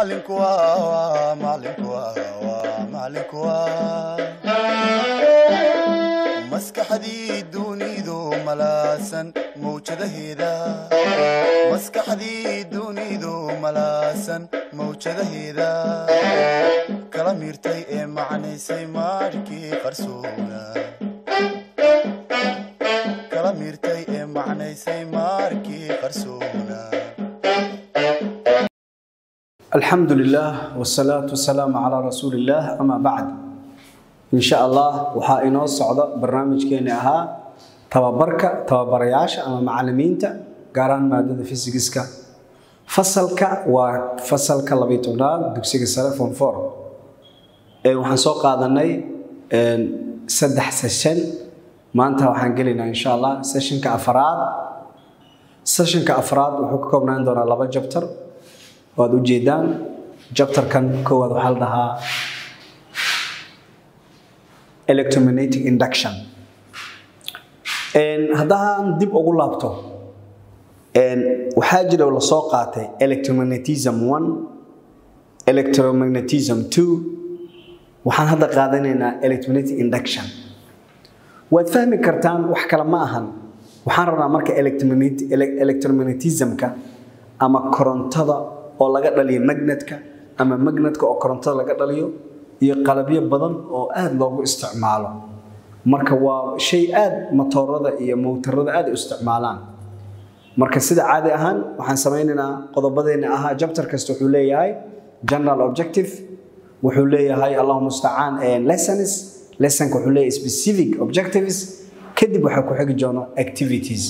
macalinku waa macalinku waa macalinku waa maskaxdii dunidu malaasan mawjadaheeda maskaxdii dunidu malaasan mawjadaheeda kala miirtay ee macnaysay maarkii qarsoona kala miirtay ee macnaysay maarkii qarsoona alxamdu lilah wsalaatu wasalaamu calaa rasuuli illaah amaa bacd insha allah waxaa inoo socda barnaamijkeeni ahaa tababarka tababarayaasha ama macalimiinta gaaraan maadada fysigiska fasalka waa fasalka labiy tobnaad dugsiga sare form four waxaan soo qaadanay saddex session maanta waxaan gelaynaa insha allah sessionka afaraad sessionka afraad wuxuu ka koobnaan doonaa laba jabtar waad ujeedaan jabtarkan koowaad waxaa la dhahaa electromagnetic induction haddaan dib ugu laabto waxaa jira la soo qaatay electromagnetism one electromagnetism two waxaan hadda qaadanaynaa electromagnetic induction waad fahmi kartaan wax kale ma ahan waxaan rabnaa marka electromagnetismka ama korontada oo laga dhaliyo magnetka ama magnetka oo korontada laga dhaliyo iyo qalabyo badan oo aada loogu isticmaalo marka waa shay aada matoorada iyo mowtarada aada u isticmaalaan marka sida caadi ahaan waxaan samaynaynaa qodobadeena ahaa jabtar kasta wuxuu leeyahay general objective wuxuu leeyahay allahu mustacaan lessons lessonka wuxuu leeyahay specific objectives kadib waxaa ku xigi doono activities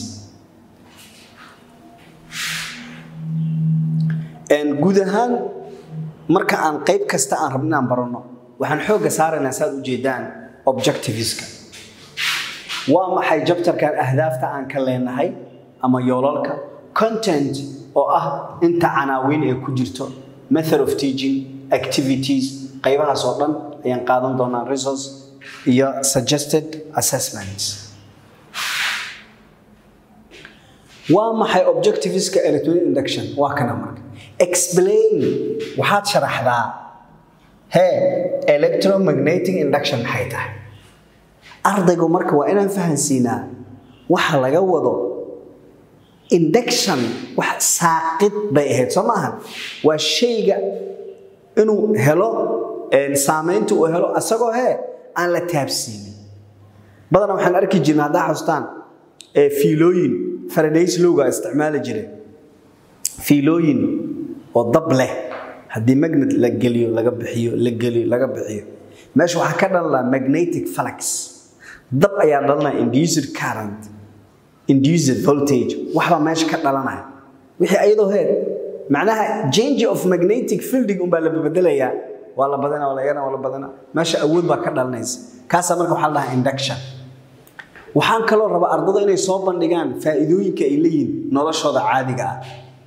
guud ahaan marka aan qayb kasta aan rabno inaan baranno waxaan xoogga saaraynaa saaad ujeedaan objectiveska waa maxay jabtarkan ahdaafta aan ka leenahay ama yoolalka content oo ah inta canaawiin ee ku jirto method of teaching activities qaybahaas oo dhan ayaan qaadan doonaa resource iyo suggested assessments waa maxay objectiveska electronic induction waa kana marka explain waxaad sharaxdaa hee electromagnetic induction maxay tahay ardaygu marka waa inaan fahansiinaa waxa laga wado induction wax saaqid bay ahayd soo maaha waa shayga inuu helo saamaynta uu helo asagoo hee aan la taabsiinin badanaa waxaan arki jirna haddaa xustaan fiilooyin faradays lowga isticmaali jire fiilooyin oo dab leh haddii magnet la geliyo laga bixiyo la geliyo laga bixiyo meesha waxaa ka dhalanaa magnetic flux dab ayaa dhalanaya induced current induced voltage waxbaa meesha ka dhalanaya wixii ayadoo heed macnaha change of magnetic fielding unbaa la bedelayaa waa la badana waa la yarana waa la badana meesha awood baa ka dhalanaysa kaasaa marka waxaa la dhahaa induction waxaan kaloo rabaa ardada inay soo bandhigaan faa'iidooyinka ay leeyihin noloshooda caadiga ah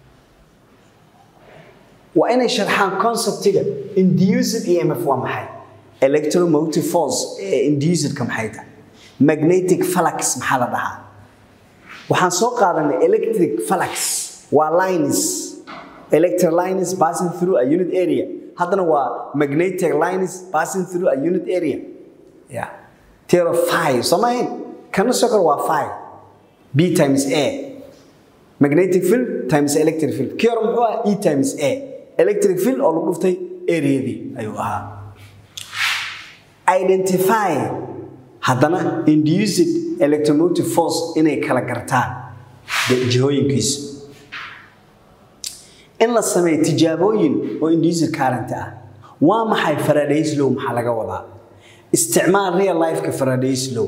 waa inay sharxaan conceptiga induced emf waa maxay electromotive force ee inducedka maxay tahay magnetic flux maxaa la dhahaa waxaan soo qaadanay electric flux waa lines electric lines passing through a unit area haddana waa magnetic lines passing through a unit area yeah tero five soo maahayn kana soo kale waa five b times a magnetic field times electric field kii hore muxuu ah e times a electric field oo lagu dhuftay areadii ayuu ahaa identify haddana induced electromotive force inay kala gartaan jihooyinkiisa in la sameeyo tijaabooyin oo induced current ah waa maxay faradays low maxaa laga wadaa isticmaal real lifeka faradays low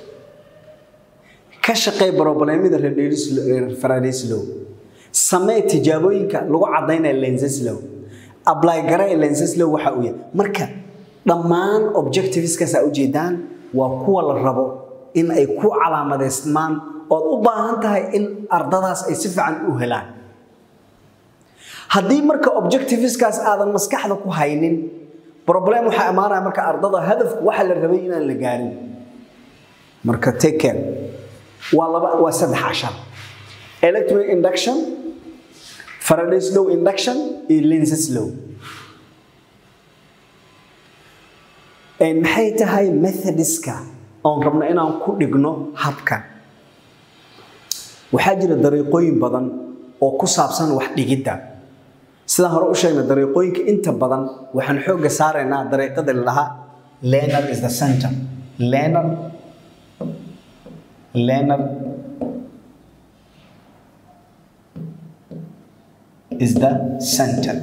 ka shaqey broblemada faradays low samee tijaabooyinka lagu cadaynaya lenses low apply garee lenses low waxa uu yahay marka dhammaan objectiveskaas aa ujeedaan waa kuwa la rabo in ay ku calaamadeysmaan ood u baahan tahay in ardadaas ay si fiican u helaan haddii marka objectiveskaas aadan maskaxda ku haynin problem waxaa imaanaya marka ardada hadafku waxa la rabay inaan la gaarin marka take care waa laba waa saddex cashar electronic induction faraday's law induction iyo lenses law Een, maxay tahay methodiska oon rabno inaan ku dhigno habkan waxaa jira dariiqooyin badan oo ku saabsan wax dhigidda sidaan hore u sheegnay dariiqooyinka inta badan waxaan xoogga saaraynaa dariiqada la dhahaa learner is the center learner learner is the center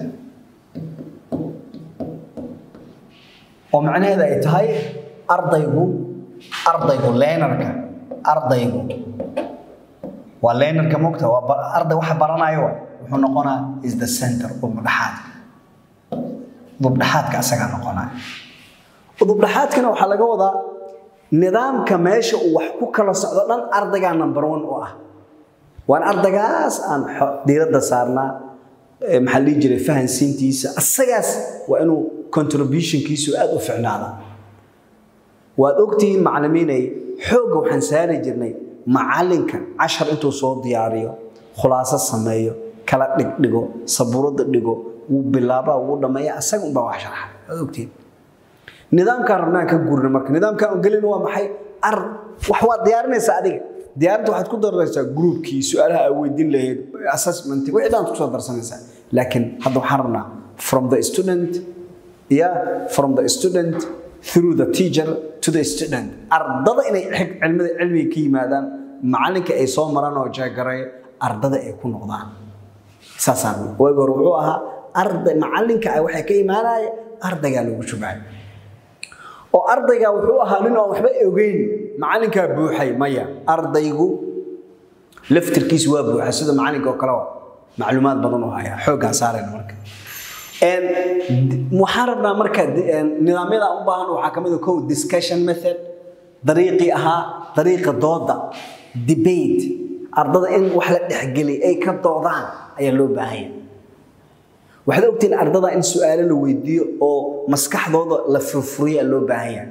oo macnaheeda ay tahay ardaygu ardaygu leenarka ardaygu waa leenarka mogta waa ba- arday waxa baranayo wa. wuxuu noqonaa is the center udubdhaxaadka udubdhaxaadka asagaa noqonaya udubdhaxaadkana waxaa laga wadaa nidaamka meesha uu wax ku kala socdo dhan ardaygaa number one u ah waan ardaygaas aan xo- diiradda saarnaa ee maxaa la dhihi jiray fahansiintiisa asagaas waa inuu contributionkiisu aad u ficnaada waad ogtihiin macallimiinay xoogga waxaan saari jirnay macallinka cashar intuu soo diyaariyo khulaaso sameeyo kala dhigdhigo sabuuradda dhigo wuu bilaabaa wuu dhammeeya asaga unbaa wax sharxa waad ogtihiin nidaamkaan rabnaan ka guurna marka nidaamkaan on gelin waa maxay ar wax waad diyaarinaysaa adiga diyaarinta waxaad ku daraysaa groupkii su-aalaha aad weydiin lahayd assessment wixii dhan kusoo darsanaysaa laakiin hadda waxaan rabnaa from the student yeah from the student through the teacher to the student ardada inay xig- cilmida cilmiga ka yimaadaan macallinka ay soo maraan oo jeegaray ardada ay ku noqdaan saasaan waagi hore wuxuu ahaa arday macallinka ah waxay ka imaanaya ardaygaa lagu shubay oo ardayga wuxuu ahaa nin aan waxba ogeyn macallinkaa buuxay maya ardaygu laftirkiisu waa buuxa sida macallinka oo kale waa macluumaad badan u haya xooggaan saarayna marka Een, d- waxaan rabnaa marka d- een, nidaamyada aan u baahan waxaa ka mid ah kow discussion method dariiqii ahaa dariiqa dooda debate ardada in wax la dhexgeliy ay ka doodaan ayaa loo baahanya waxaad ogtihiin ardada in su-aalo la weydiiyo oo maskaxdooda la furfuriya loo baahanya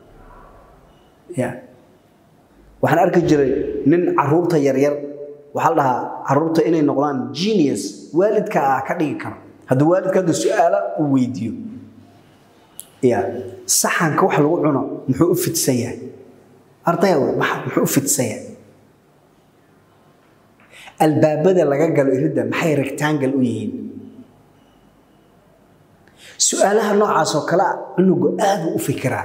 ya waxaan arki jiray nin caruurta yaryar waxaa la dhahaa caruurta inay noqdaan genius waalidka ah ka dhigi karo hadduu waalidka hadda su-aalo uu weydiiyo ya saxanka wax lagu cuno muxuu u fidsan yahay ardaya wey, maxa- muxuu u fidsan yahay albaabada laga galo iridda maxay rectangle u yihiin su-aalaha noocaas oo kale ah cunugu aad buu u fikiraa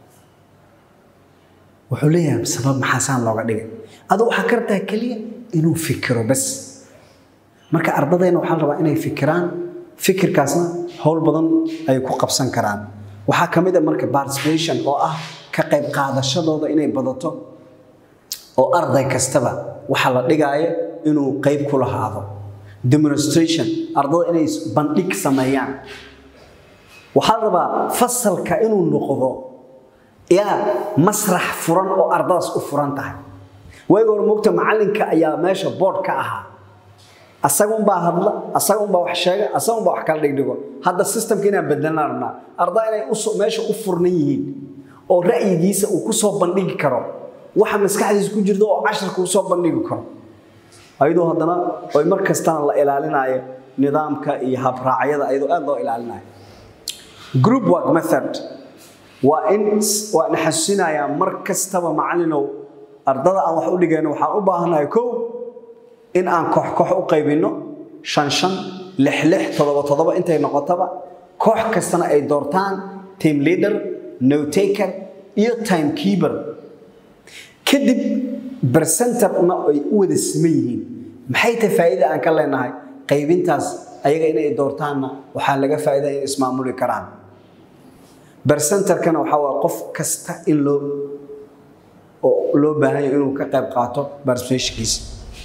wuxuu leeyahay sabab maxaa saan looga dhigay aduu waxaa ka rabtaa keliya inuu fikiro bas marka ardadeenna waxaa la rabaa inay fikiraan fikirkaasna howl badan ay ku qabsan karaan waxaa ka mid a marka participation oo ah ka qayb qaadashadooda inay badato oo arday kastaba waxa la dhigaayo inuu qayb ku lahaado demonstration ardada inay bandhig sameeyaan waxaa la rabaa fasalka inuu noqdo yaa masrax furan oo ardadaas u furan tahay waagi hore mogta macallinka ayaa meesha board ka ahaa asagunbaa hadla asagunbaa wax sheega asagunbaa wax kala dhigdhigo hadda systemka inaan bedelnaan rabnaa ardaa inay uso meesha u furnan yihiin oo ra'yigiisa uu ku soo bandhigi karo waxa maskaxdiisa ku jirta oo casharka uu soo bandhigi karo ayadoo haddana oy mar kastana la ilaalinayo nidaamka iyo habraacyada ayadoo aad loo ilaalinayo group work method waa in waan xasuusinayaa mar kastaba macallinow ardada aan wax u dhigayno waxaan u baahanahay kow in aan koox koox u qaybinno shan shan lix lix toddoba toddoba intay noqotaba koox kastana ay doortaan team leader notaker iyo time keeper kadib bercenterna ay u wada siman yihiin maxay tahay faa'iida aan ka leenahay qaybintaas ayaga inay doortaanna waxaa laga faa'iida in ismaamuli karaan bercenterkana waxaa waa qof kasta in loo oo loo baahan yahay inuu ka qayb qaato participationkiisa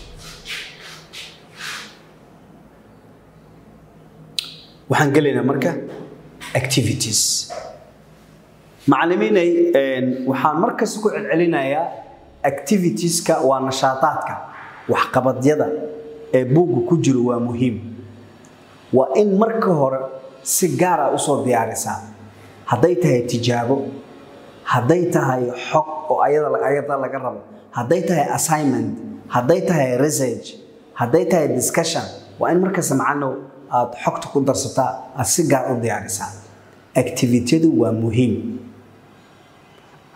waxaan gelaynaa marka activities macallimiinay waxaan markasta ku celcelinayaa activitieska waa nashaataadka waxqabadyada ee buugga ku jiro waa muhiim waa in marka hore si gaara usoo diyaarisaa hadday tahay tijaabo hadday tahay xog oo ayada ayada laga rabo hadday tahay assignment hadday tahay research hadday tahay discussion waa in markasta macanow aad xogta ku darsataa aad si gaar u diyaarisaa activityadu waa muhiim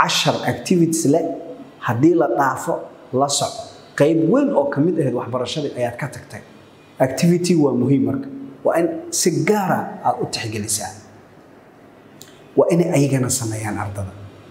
cashar activities leh haddii la dhaafo la soco qayb weyn oo ka mid ahayd waxbarashadii ayaad ka tagtay activity waa muhiim marka waa in si gaara aad u tixgelisaa waa inay ayagana sameeyaan ardada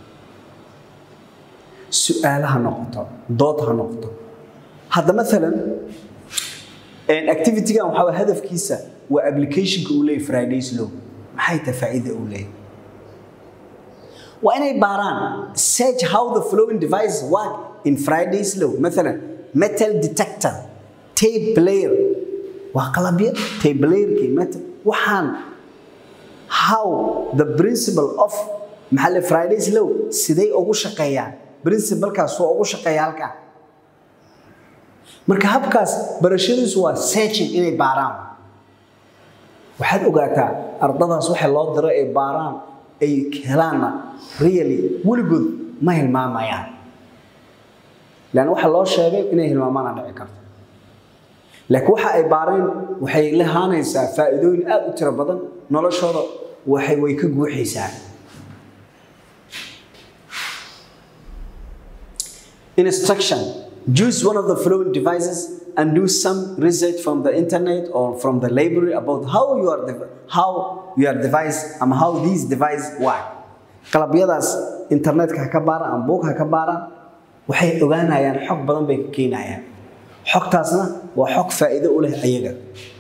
su-aalo ha noqoto dood ha noqoto hadda maalan activitygan waxaa waye hadafkiisa waa applicationka uu leeyahy fridays law maxay tahay faa'iida uu leeyahy waa inay baaraan search how the flowing device work in fridays law maalan metal detector tape player waa qalabyo tape playerkii metal waxaan how the principle of maxaa le fridays law siday ugu shaqeeyaan principlekaas waa ugu shaqeeya halkaa marka habkaas barashadiisu waa searching inay baaraan waxaad ogaataa ardadaas waxa loo diro ay baaraan ay helaanna really weligood ma hilmaamayaan lan waxa loo sheegay inay hilmaamaana dhici karto laakiin waxa ay baareen waxay lahaanaysaa faa'iidooyin aad u tiro badan noloshooda waxay way ka guuxaysaa instruction choose one of the following devices and do some research from the internet or from the library about how your dev- how your device and how these device work qalabyadaas internetka ha ka baaraan ama buug ha ka baaraan waxay ogaanayaan xog badan bay ka keenayaan xogtaasna waa xog faa'iido u leh ayaga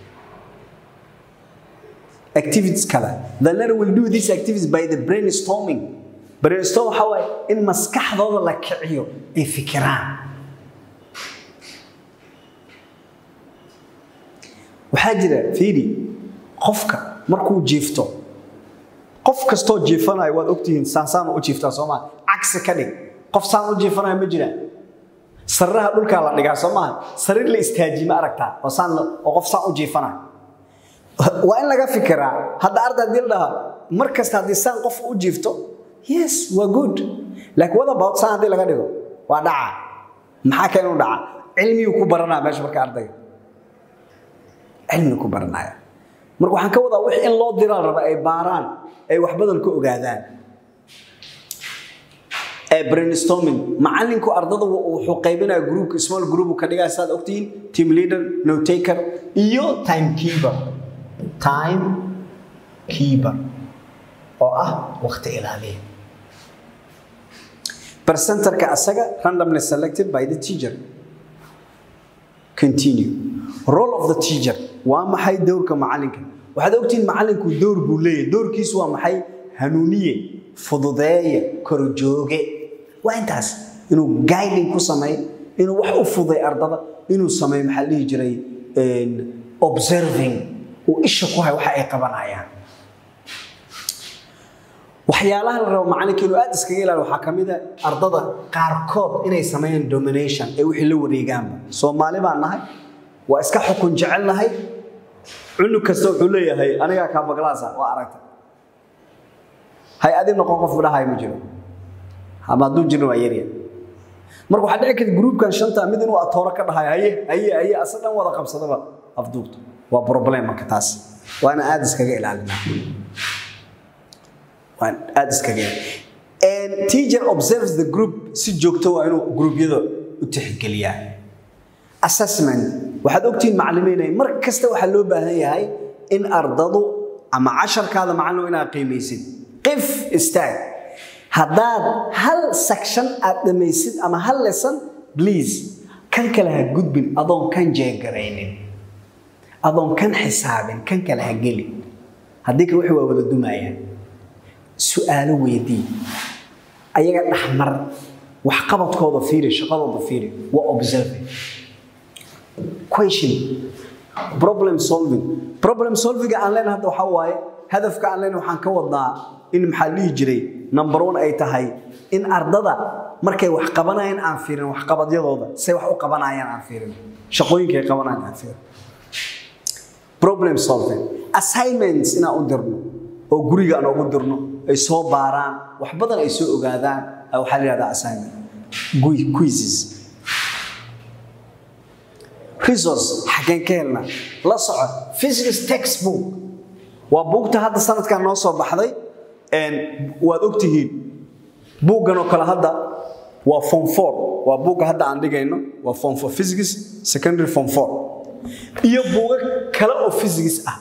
activities kale the learner will do these activities by the brainstorming brainstorm waxa waaye in maskaxdooda la kiciyo ay fikiraan waxaa jira fiidi qofka markuu jiifto qof kastoo jiifanayo waad ogtihiin saasaan u jiiftaa soomaa cagsi ka dhig qof saan u jiifanayo ma jiraan sariraha dhulkaa la dhigaa soo maaha sariir la istaajiye ma aragtaa oo saan oo qof saan u jiifanayo waa in laga fikiraa hadda arday haddii la dhahaa mar kasta haddii saan qof u jiifto yes waa good laakiin what about saan haddii laga dhigo waa dhaca maxaa ka inuu dhaca cilmiyuu ku baranaya meesha marka ardayga cilmigu ku baranaya marka waxaan ka wadaa wix in loo diraa raba ay baaraan ay wax badan ka ogaadaan brainstorming macalinku ardada wuxuu qaybinaya groupka small group ka dhigaa saad ogtihiin team leader no taker iyo time keeper time keeper oo ah waqti ilaaliya percenterka asaga randomly selected by the teacher continue role of the teacher waa maxay dowrka macalinka waxaad ogtihiin macalinku dowr buu leeyahay dowrkiisu waa maxay hanuuniye fududeeye korjooge waa intaas inuu guiding ku sameeyo inuu wax u fuday ardada inuu sameeyo maxaa dhihi jiray observing uu isha ku hay waxa ay qabanayaan waxyaalaha la rabo macalinka inuu aad iskaga ilaaliyo waxaa ka mid a ardada qaarkood inay sameeyaan domination ee wixii la wareegaanba soomaali baan nahay waa iska xukun jecel nahay cunug kasta wuxuu leeyahay anigaa kaa baglaasa waa aragta hay adi noqon qof dhahay ma jiro ama hadduu jirin waa yarya marka waxaa dhici karta gruubkan shanta mid inuu atooro ka dhahay haye haye haye asa dhan wada qabsadaba afduubta waa problem marka taas waana aad iskaga ilaalinaa waan aad iskaga and teacher observes the group si joogto waa inuu gruubyada u tixgeliyaa assessment waxaad ogtihiin macallimiinay mar kasta waxaa loo baahan yahay in ardadu ama casharkaada macallin inaad qiimaysid qif istaag haddaad hal section aad dhamaysid ama hal lesson please kan kale ha gudbin adoon kan jeegaraynin adoon kan xisaabin kan kale ha gelin haddii kale waxay waa wada dumayaan su-aalo weydii ayaga dhexmar waxqabadkooda fiiri shaqadooda fiiri waa observing question problem solving problem solving aan leenahay hadda waxaa waaye hadafka aan leenahay waxaan ka wadnaa in maxaa dhihi jiray number one ay tahay in ardada markay wax qabanayaan aan fiirin waxqabadyadooda say wax u qabanayaan aan fiirin shaqooyinka ay qabanayaan aan fiirin problem solving assignments inaan u dirno oo guriga aan ugu dirno ay soo baaraan wax badan ay soo ogaadaan waxaa la yihahdaa assignment quizzes resource xaggeen ka helna la soco physics textbook waa buugta hadda sanadkan noo soo baxday waad ogtihiin buuggan oo kale hadda waa form 4 waa buugga hadda aan dhigayno waa form 4 physics secondary form 4 iyo buugag kale oo physics ah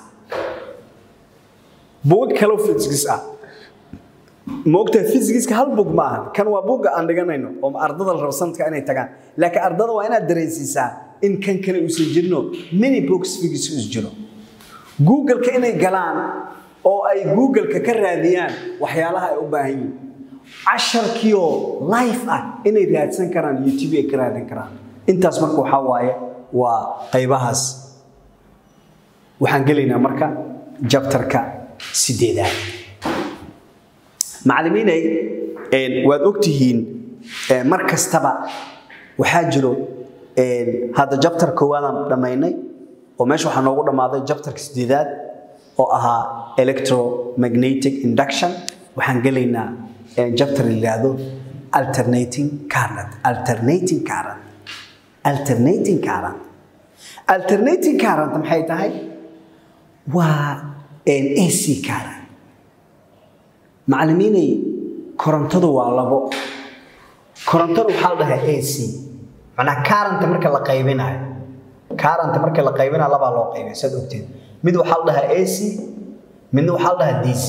buugag kale oo physics ah moogtahay physics-ka hal bug ma ahan kan waa buugga aan dhiganayno oo ardada la rabo sanadka inay tagaan laakiin ardada waa inaad dareensiisaa in kan kale uusan jirino many books physics us jiro google-ka inay galaan oo ay google-ka ka raadiyaan waxyaalaha ay u baahan yihiin casharkiioo life ah inay raadsan karaan youtube ay ka raadin karaan intaas marka waxaa waaye waa qaybahaas waxaan gelaynaa marka jabtarka sideedaad macallimiinay waad ogtihiin mar kastaba waxaa jiro hadda jabtar koowaadaan dhammaynay oo meesha waxaa noogu dhammaaday jabtarka sideedaad oo ahaa electromagnetic induction waxaan gelaynaa jabtar la yidhaahdo alternating current alternating current alternating current alternating current maxay tahay waa ac current macallimiinay korontadu waa labo korontadu waxaa la dhahaa ac macnaa current marka la qaybinayo current marka la qaybinayo labaa loo qaybay saad ogteed mid waxaa la dhahaa ac midna waxaa la dhahaa dc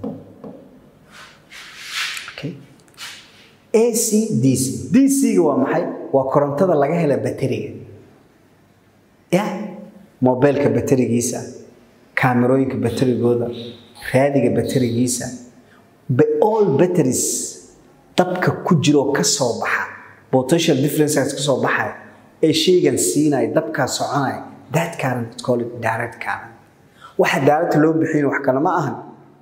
ac dc dc-ga waa maxay waa korontada laga hela bateriga ya mobilka baterigiisa kaamirooyinka baterigooda raadiga baterigiisa all batteries dabka ku jiroo ka soo baxa potential differences ka soo baxaya ee shaygan siinaya dabkaa soconaya that current is called direct current waxa direct loo bixin wax kale ma ahan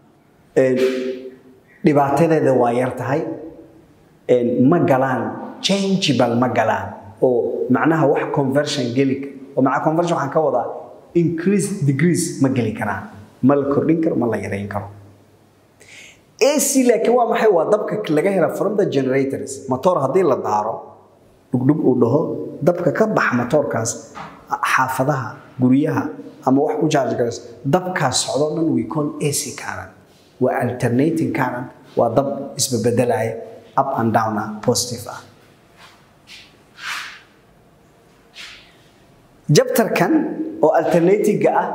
dhibaatadeeda waa yar tahay ma galaan changeable ma galaan oo macnaha wax conversion geli oo macnaha conversion waxaan ka wadaa increase degrees ma geli karaan ma la kordhin karo ma la yareyn karo AC laakiin waa maxay waa dabka laga hela from the generators motor haddii la daaro dhugdhug uu dhaho dabka ka bax motorkaas xaafadaha guryaha ama wax ku charge garas dabkaas socdo dhan we call AC current waa alternating current waa dab isbebedelaya up and down ah positive ah jabtarkan oo alternative-ga ah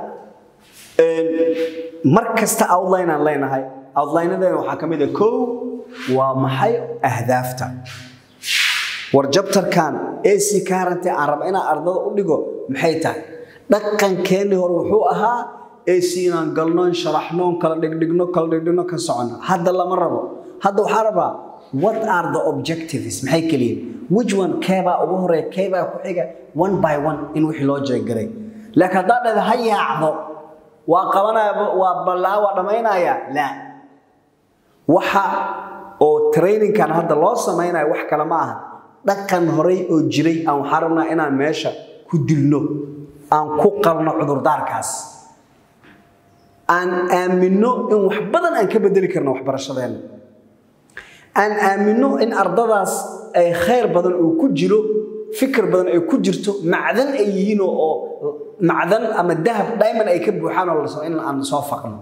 mar kasta outline aan leenahay outline-adeena waxaa ka mid ah kow waa maxay ahdaafta war jabtarkan ac current aan raba inaan ardada u dhigo maxay tahay dhaqankeennii hore wuxuu ahaa ac inaan galnoon sharaxnoon kala dhigdhigno kala dhigdhigno ka socono hadda lama rabo hadda waxaa rabaa what are the objectives maxay keliyiin which one keebaa ugu horeeya keebaa ku xiga one by one in wixii loo jeegaray laakiin haddaa dhahda ha yaacdo waa qabanaya waa ballaa waa dhammaynaya laa waxa oo trainingkan hadda loo samaynayo wax kale ma aha dhaqan horey oo jiray aan waxaa rabnaa inaan meesha ku dilno aan ku qalno cudurdaarkaas aan aaminno in wax badan aan ka bedeli karno waxbarashadeenna aan aaminno in ardadaas ay khayr badan oo ku jiro fikir badan ay ku jirto macdan ay yihiin oo macdan ama dahab diamond ay ka buuxaan oo lasoo in aan soo faqno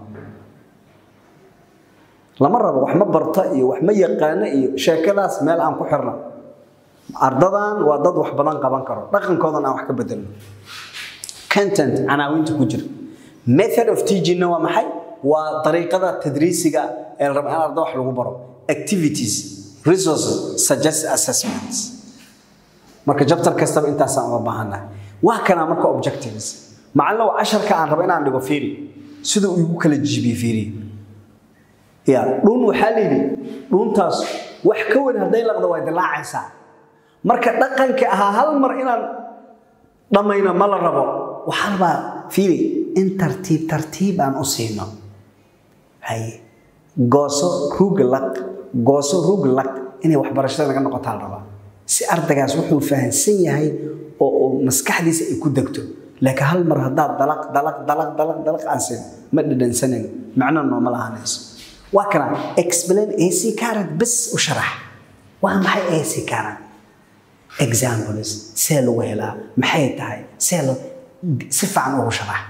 lama rabo wax ma barta iyo wax ma yaqaano iyo sheekadaas meel aan ku xirno ardadan waa dad wax badan qaban karo dhaqankoodan aan wax ka bedelno content canaawinta ku jira method of teachingna waa maxay waa dariiqada tadriisiga ee la rabo in arda wax lagu baro activities resources suggest assessments marka jabtar kastaba intaasaan uga baahannahay waa kanaa marka objectives macallin waa casharka aan rabo inaan dhigo fiiri sida uu igu kala jibiye fiiri ya dhuun waxaa la yidhi dhuuntaas wax ka weyn hadday laqdo way dilaacaysaa marka dhaqanka ahaa hal mar inaan dhammayno ma la rabo waxaa rabaa fiiri in tartiib tartiib aan u siino haye gooso ruuga laq gooso ruug laq inay waxbarashada naga noqotaa la rabaa si ardagaas wuxuu fahansan yahay oo oo maskaxdiisa ay ku degto laakiin hal mar haddaad dalaq dalaq dalaq dalaq dalaq aan siin ma dhadhansanayn macno nooma lahaanayso waa kana explain ac current bes u sharax waa maxay ac current examples see lagu helaa maxay tahay see lo si fiican ugu sharax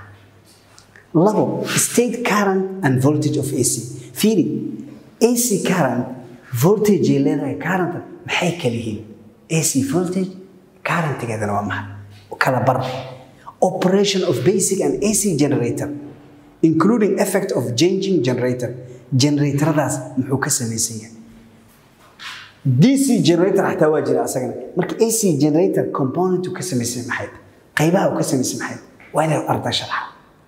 labo state current and voltage of ac fiiri ac current voltage ay leedahay current maxay kala yihiin ac voltage currentigeedana waa maxay kala bar operation of basic and ac generator including effect of changing generator generatoradaas muxuu ka samaysan yahay dc generator xataa waa jira asagana marka ac generator component uu ka samaysan maxay qaybaha uu ka samaysan maxay waa inay arday sharaxa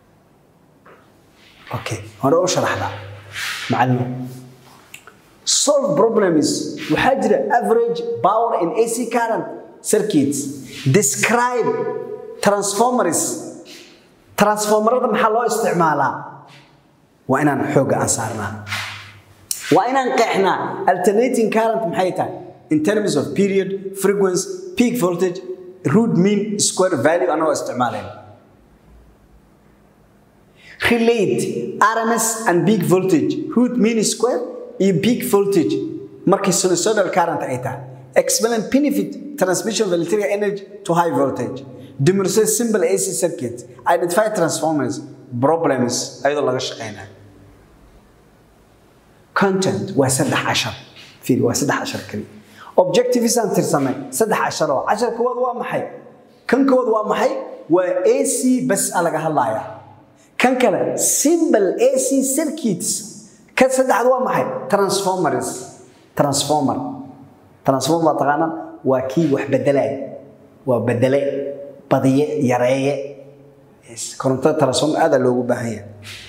okay hore u sharaxda macallin solve problems waxaa jira average power in ac current circuits describe transformers transformerada maxaa loo isticmaalaa waa inaan xoogga aan saarnaa waa inaan qeexnaa alternating current maxay tahay in terms of period frequency peak voltage root mean square value anagoo isticmaalayn relate RMS and peak voltage root mean square iyo peak voltage markii sinusoidal current ay tahay explain benefit transmission of electrical energy to high voltage demonstrate simple AC circuit identify transformers problems ayadoo laga shaqeynayo content waa saddex cashar fiir waa saddex cashar kaliya objectives aan tirsamay saddex cashar oo cashar koowaad waa maxay kan koowaad waa maxay waa AC bas a laga hadlayaa kan kale simple AC circuits kan saddexaad waa maxay transformers transformer transformer waa taqaanaan waa kii wax bedelaya waa bedele badiye yareeye korontada transformer aada loogu baahan yahay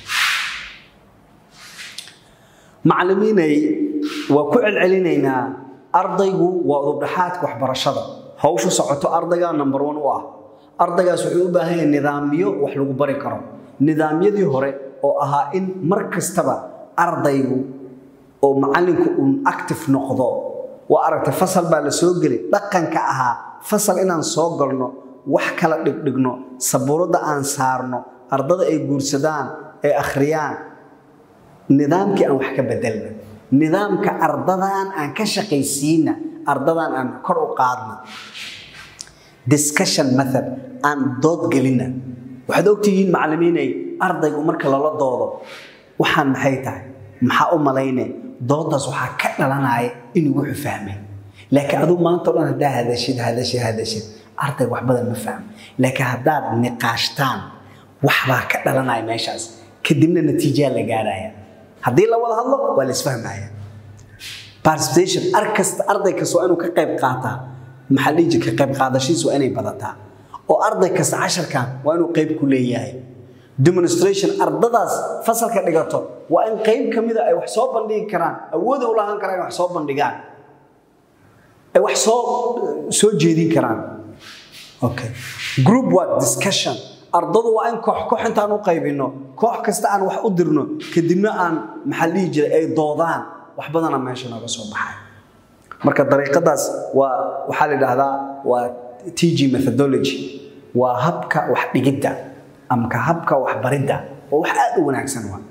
macallimiinay waa ku celcelinaynaa ardaygu waa udubdhaxaadka waxbarashada hawshu socoto ardayga number one u ah ardaygaas wuxuu u baahan yahay nidaamyo wax lagu bari karo nidaamyadii hore oo ahaa in mar kastaba ardaygu oo macallinku uun active noqdo waa aragtay fasal baa la soo gelay dhaqanka ahaa fasal inaan soo galno wax kala dhigdhigno sabuuradda aan saarno ardada ay guursadaan ay akhriyaan nidaamkii aan wax ka bedelna nidaamka ardadan aan ka shaqaysiina ardadan aan kor u qaadna discussion method aan dood gelina waxaad ogtihiin macallimiinay ardaygu marka lala doodo waxaan maxay tahay maxaa u malayne doodaas waxaa ka dhalanaya inuu wuxuu fahmay laakiin aduu maanta o dhan haddaa hadashid hadashid hadashid ardayga wax badan ma fahmo laakiin haddaad niqaashtaan waxbaa ka dhalanaya meeshaas kadibna natiijaa la gaaraya haddii la wada hadlo waa la isfahmaya participation ar kasta arday kasta waa inuu ka qayb qaataa maxaa dhihi jira ka qayb qaadashiisa waa inay badataa oo arday kasta casharkan waa inuu qayb ku leeyahay demonstration ardadaas fasalka dhigato waa in qayb ka mida ay wax soo bandhigi karaan awooda u lahaan karaan in wax soo bandhigaan ay wax soo soo jeedin karaan okay group work discussion ardadu waa in koox koox intaan u qaybino koox kasta aan wax u dirno kadibna aan maxaa dhihi jiray ay doodaan wax badana meesha nooga soo baxay marka dariiqadaas waa waxaa la yidhaahdaa waa tg methodology waa habka wax dhigidda amka habka waxbaridda oo wax aada u wanaagsan waa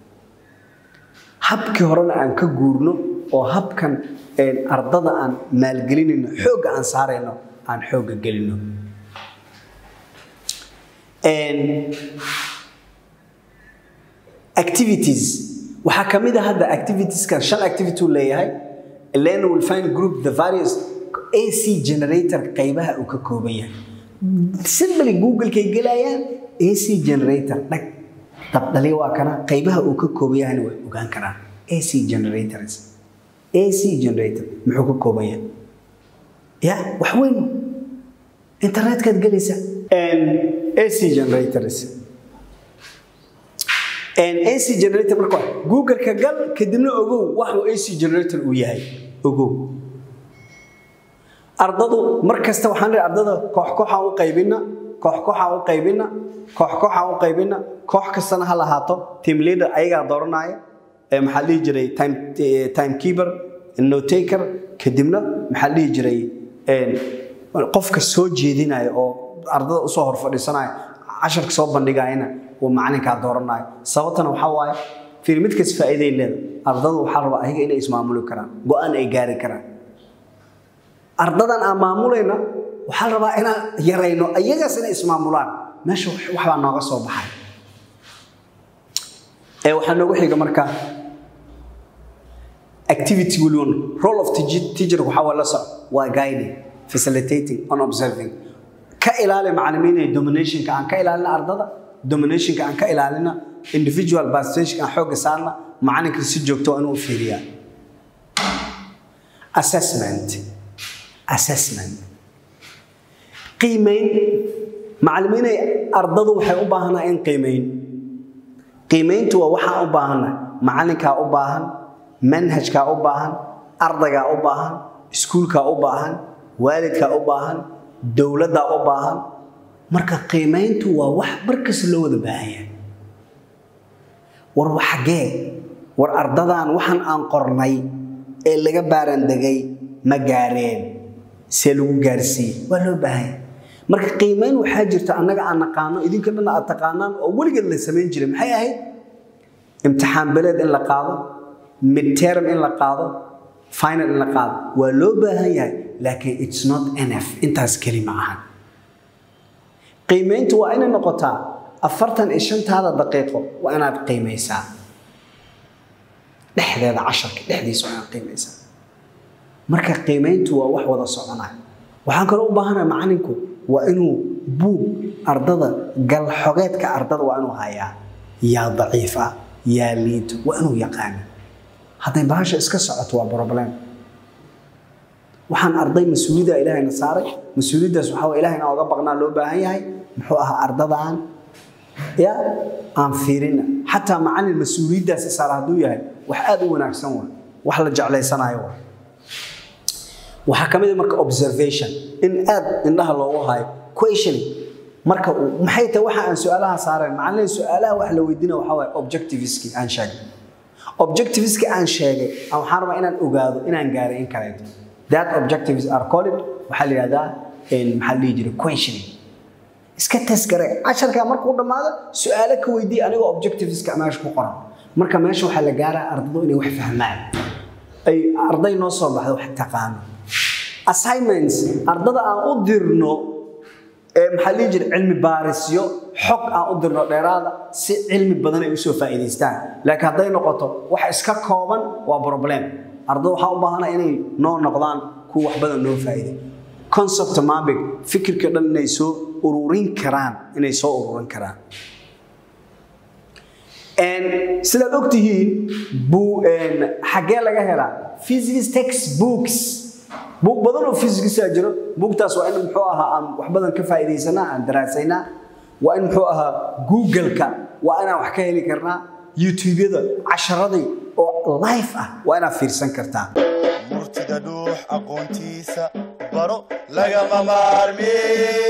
habkii horena aan ka guurno oo habkan ardada aan maalgelinayno xoogga aan saarayno aan xoogga gelino activities waxaa ka mid a hadda activitieskan shan activity uu leeyahay Elena will find group the various AC generator qaybaha uu ka kooban yahay simply google-kay gelayaan AC generator dhag dabdhali waa kana qaybaha uu ka kooban yahayna way ogaan karaan AC generators AC generator muxuu ka kooban yahay ya wax weyn internetkaad gelaysa AC generators AC generator marka google-ka gal kadibna ogow waxuu AC generator uu yahay ogow ardadu mar kasta waxaan leeyahay ardada koox kooxaan u qaybina koox kooxaan u qaybina koox kooxaan u qaybina koox kastana ha lahaato team leader ayagaa dooranaya ee maxaa dhihi jiray time time keeper note taker kadibna maxaa dhihi jiray qofka soo jeedinaya oo ardada usoo hor fadhiisanaya casharka soo bandhigayana uu macalinkaa dooranayo sababtana waxaa waaye fiir mid kas faa'iiday leedahay ardadu waxaa rabaa ayaga inay ismaamuli karaan go-aan ay gaari karaan ardadan aan maamulayna waxaa la rabaa inaan yarayno ayagaas inay ismaamulaan meesha waxbaa nooga soo baxay ee waxaa noogu xiga marka activity waliba role of teacher- teacher waxaa waa la soc waa guiding facilitating on observing ka ilaali macalimiinay dominationka aan ka ilaalina ardada dominationka aan ka ilaalina individual participation aan xoogga saarna macalinka si joogto waa inuu u fiiriyaa assessment assessment qiimeyn macalimiinay ardadu waxay u baahanaa in qiimeyn qiimeyntu waa waxaan u baahannahay macalinkaa u baahan manhajkaa u baahan ardaygaa u baahan iskuulkaa u baahan waalidkaa u baahan dowladdaa u baahan marka qiimeyntu waa wax markasta loo wada baahan yahay war xagee war ardadan waxaan aan qornay ee laga baarandegay ma gaareen see lagu gaarsiiye waa loo baahan yahay marka qiimeyn waxaa jirta annaga aan naqaano idinka dhan aad taqaanaan oo weligeed la samayn jiray maxay ahayd imtixaan beleed in la qaado midterm in la qaado final in la qaado waa loo baahan yahay laakiin it's not enough intaas keli ma ahan qiimeyntu waa inay noqotaa afartan iyo shantaada daqiiqo waa inaad qiimaysaa dhexdeeda casharka dhexdiisa waa inaad qiimaysaa marka qiimeyntu waa wax wada soconaya waxaan kaloo u baahanahay macalinku waa inuu buug ardada galxogeedka ardada waa inuu hayaa yaa daciif ah yaa liito waa inuu yaqaana hadday bahasha iska socoto waa problem waxaan arday mas-uuliyadda ilaahayna saaray mas-uuliyaddaas waxaa waa ilahay inaan oga baqnaa loo baahan yahay muxuu ahaa ardadaan ya aan fiirina xataa macalin mas-uuliyaddaasi saara hadduu yahay wax aad u wanaagsan waa wax la jeclaysanayo waa waxaa ka mid a marka observation in aad indhaha loogu hayo questioning marka uu maxay tahay waxa aan su-aalaha saareen macallin su-aalaha wax la weydiina waxaa waaye objectiviski aan sheegay objectiviski aan sheegay aan waxaan rabaa inaan ogaado inaan gaaray in kaleeto that objectives are called waxaa la yidhahdaa maxaa la dhihi jiray questioning iska tasgaray casharkaa markuu dhammaado su-aalo ka weydii anigoo objectiveska meesha ku qoran marka meesha waxaa la gaaraa ardadu inay wax fahmaan ay arday noo soo baxdo wax taqaano assignments ardada aan u dirno ee maxaa dhihi jira cilmi baarisyo xog aan u dirno dheeraada si cilmi badan ay usoo faa'iidaystaan laakiin hadday noqoto wax iska kooban waa problem ardada waxaa u baahana inay noo noqdaan kuwa wax badan noo faa'iiday concept mapping fikirka dhan inay soo ururin karaan inay soo ururin karaan sidaad ogtihiin buu xaggee laga helaa physics textbooks buug badan oo physicsaa jiro buugtaas waa in muxuu ahaa aan wax badan ka faa'iidaysanaa aan daraasaynaa waa in muxuu ahaa google-ka waa inaan wax ka heli karnaa youtube-yada casharadii oo life ah waa inaad fiirsan kartaa murtida dhuux aqoontiisa baro lagama maarmi